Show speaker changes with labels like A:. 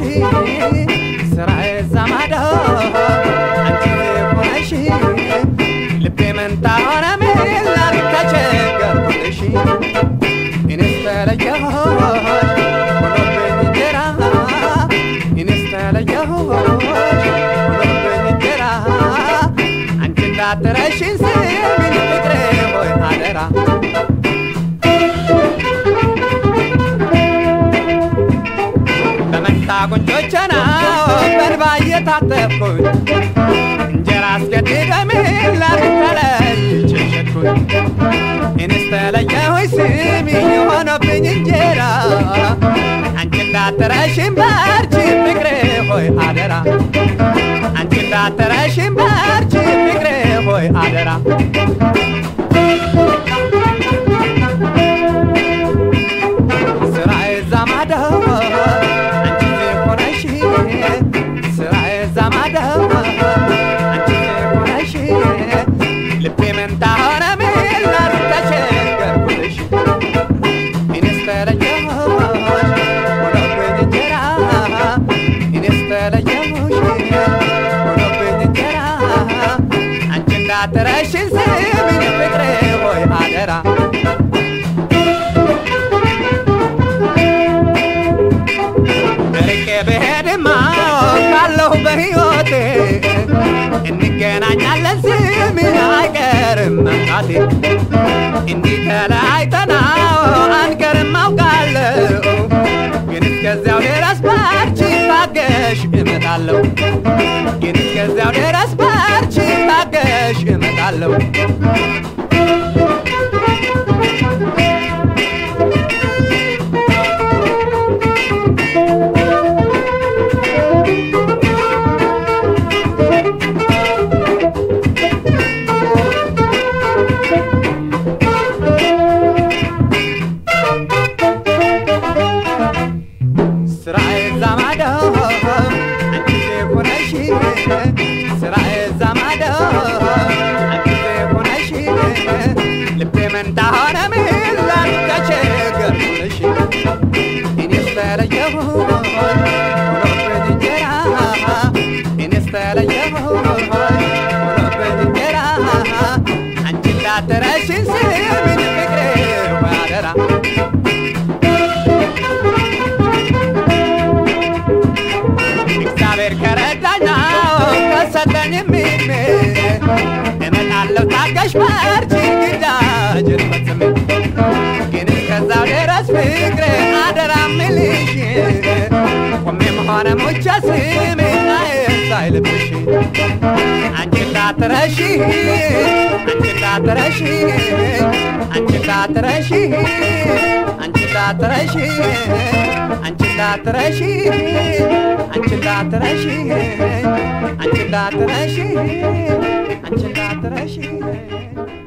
A: ስራ ዘማዶ አንቺ ሆነሽ ልቤ መንታ ሆነ ምን ላድርግ ተቸገርኩልሽ እኔስ ተለየሁሽ ሆኖብኝ እንጀራ እኔስ ተለየሁሽ ሆኖብኝ እንጀራ አንቺ እንዳትረሺኝ ስሚኝ ፍቅሬ ሆይ አደራ በመንታ ጉንጮቼ ነው በእንባ እየታጠብኩኝ እንጀራ አስገድደምን ላድርግ ተለይቼ ሸጥኩኝ እኔስ ተለየሁኝ ስሚኝ ሆኖብኝ እንጀራ አንቺ እንዳትረሺኝ በርቺ ፍቅሬ ሆይ አደራ አንቺ እንዳትረሺኝ በርቺ ፍቅሬ ሆይ አደራ ስራዬ ዛማዳ አንቺ ሆነሽ ስራዬ ዛማዳ አንቺ ሆነሽ ልቤ መንታ ሆነ ምን ላድርግ ተቸገርኩልሽ እኔስ ተለየሁሽ ሆኖብኝ እንጀራ እኔስ ተለየሁሽ ሆኖብኝ እንጀራ አንቺ እንዳትረሺኝ ስሚኝ ፍቅሬ ሆይ አደራ ርቄ ብሄድማ ካለሁ በሕይወቴ እንገናኛለን ስሚኝ አይቀርም መምጣቴ እንዲህ ተለያይተን አንቀርም አውቃለሁ ግን እስከዚያው ድረስ በርቺ ታገሽ እመጣለሁ ግን እስከዚያው ድረስ በርቺ ታገሽ እመጣለሁ ስራዬ ዛማዶ አንቺ ሆነሽ ስራዬ ዛማዶ አንቺ ሆነሽ ልቤ መንታ ሆነ ምን ላድርግ ተቸገርኩልሽ እኔስ ተለየሁሽ ሆኖብኝ እንጀራ እኔስ ተለየሁሽ ሆኖብኝ እንጀራ አንቺ እንዳትረሺኝ ስሚኝ ፍቅሬ ወይ አደራ እግዚአብሔር ከረዳኝ ከሰጠኝ ሚሜ እመጣለሁ ታገሽ በርቺ ግዳጅን ፈጽሜ ግን እስከዛው ድረስ ፍቅሬ አደራ ምልሽ ቆሜም ሆነ ሙቼ ስሜ ሳይልብሽ አንቺ እንዳትረሺ አንቺ እንዳትረሺ አንቺ እንዳትረሺ አንቺ እንዳትረሺ አንቺ እንዳትረሺ አንቺ እንዳትረሺ አንቺ እንዳትረሺ አንቺ እንዳትረሺ